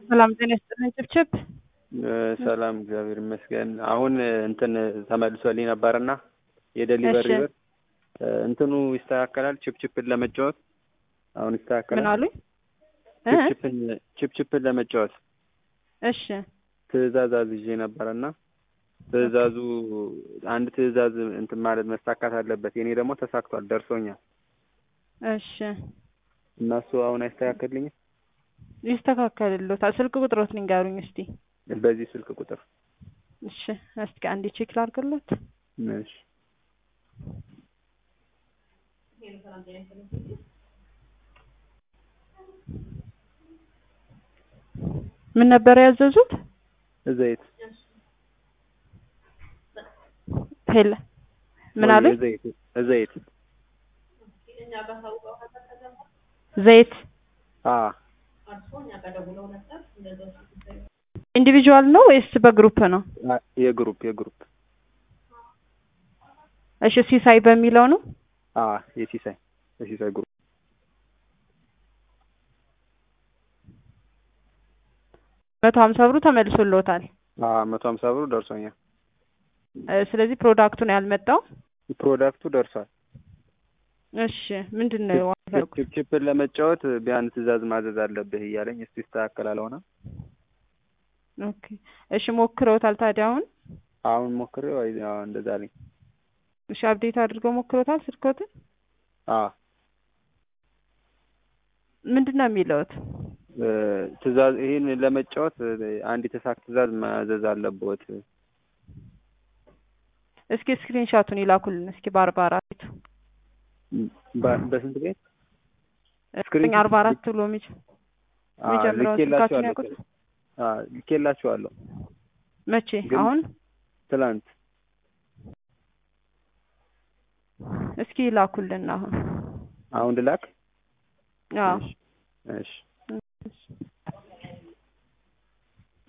ሰላም ጤና ይስጥልኝ ችብችብ ሰላም እግዚአብሔር ይመስገን። አሁን እንትን ተመልሶልኝ ነበርና የደሊቨሪ እሺ። ብር እንትኑ ይስተካከላል። ችፕችፕን ለመጫወት አሁን ምን ይስተካከላል። አሉኝ? እ? ችፕችፕን ችፕችፕን ለመጫወት እሺ ትዕዛዝ አዝዤ ነበርና ትዕዛዙ አንድ ትዕዛዝ እንትን ማለት መሳካት አለበት። የኔ ደግሞ ተሳክቷል፣ ደርሶኛል እሺ እና እሱ አሁን አይስተካከልኝም። ይስተካከልልዎታል። ስልክ ቁጥሮት ንገሩኝ እስቲ። በዚህ ስልክ ቁጥር እሺ እስቲ አንዴ ቼክ ላድርግልዎት። እሺ ምን ነበር ያዘዙት? ዘይት ሄለ ምን አሉኝ? ዘይት ዘይት ዘይት አ ኢንዲቪጁዋል ነው ወይስ በግሩፕ ነው? የግሩፕ የግሩፕ እሺ ሲሳይ በሚለው ነው። አ የሲሳይ የሲሳይ ግሩፕ መቶ ሀምሳ ብሩ ተመልሶልዎታል። አ መቶ ሀምሳ ብሩ ደርሶኛል። እ፣ ስለዚህ ፕሮዳክቱን ያልመጣው ፕሮዳክቱ ደርሷል። እሺ ምንድን ነው ዋጋው? ችፕችፕን ለመጫወት ቢያንስ ትዕዛዝ ማዘዝ አለብህ እያለኝ እስቲ ይስተካከላል። ሆነ ኦኬ እሺ ሞክረውታል ታዲያ አሁን? አሁን ሞክሬው አይ አዎ እንደዛ አለኝ። እሺ አፕዴት አድርገው ሞክረውታል ስልክዎትን? አ ምንድን ነው የሚለውት? እ፣ ትዕዛዝ ይሄን ለመጫወት እ፣ አንድ የተሳካ ትዕዛዝ ማዘዝ አለብዎት። እስኪ ስክሪንሻቱን ይላኩልን እስኪ በአርባ አራቱ በ- በስንት ቤት እስክሪን አርባ አራት ብሎ የሚጭ አ፣ የሚጀምረውን ስልካችሁን ልኬላችኋለሁ። ያውቁት? አ፣ ልኬላችኋለሁ መቼ? ግን- አሁን ትላንት እስኪ ይላኩልን አሁን። አሁን ልላክ? አዎ እሺ እሺ